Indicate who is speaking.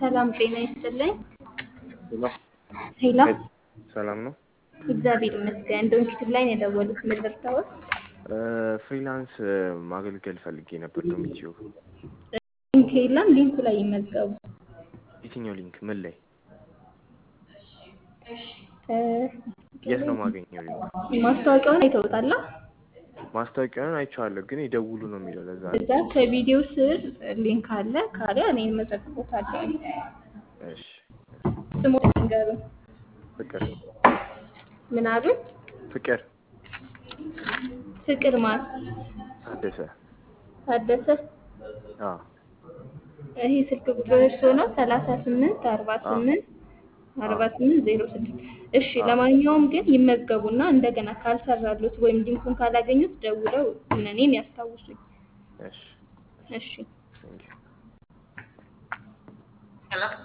Speaker 1: ሰላም ጤና ይስጥልኝ።
Speaker 2: ሄሎ
Speaker 1: ሄሎ
Speaker 2: ሰላም ነው።
Speaker 1: እግዚአብሔር ይመስገን። ዶንኪቲቭ ላይ ነው የደወሉት። ምን ልርዳዎት?
Speaker 2: ፍሪላንስ ማገልገል ፈልጌ ነበር። ዶሚቲዮ
Speaker 1: ሊንክ የለም። ሊንኩ ላይ ይመዝገቡ።
Speaker 2: የትኛው ሊንክ? ምን ላይ?
Speaker 1: እ፣
Speaker 2: የት ነው ማገኘው ሊንክ?
Speaker 1: ማስታወቂያውን አይተውታላ?
Speaker 2: ማስታወቂያውን አይቼዋለሁ፣ ግን ይደውሉ ነው የሚለው። ለዛ ነው።
Speaker 1: እዛ ከቪዲዮ ስር ሊንክ አለ። ካሊያ እኔ መዘግቦታለሁ።
Speaker 2: እሺ።
Speaker 1: ስሙ ንገሩ።
Speaker 2: ፍቅር
Speaker 1: ምን አሉ?
Speaker 2: ፍቅር
Speaker 1: ፍቅር ማን?
Speaker 2: ታደሰ።
Speaker 1: ታደሰ።
Speaker 2: አዎ
Speaker 1: ይሄ ስልክ ቁጥር እርሶ ነው? ሰላሳ ስምንት አርባ ስምንት አርባ ስምንት ዜሮ ስድስት እሺ። ለማንኛውም ግን ይመዝገቡና እንደገና ካልሰራሉት ወይም ሊንኩን ካላገኙት ደውለው እኔን ያስታውሱኝ።
Speaker 2: እሺ።
Speaker 1: እሺ።
Speaker 2: ቴንኪው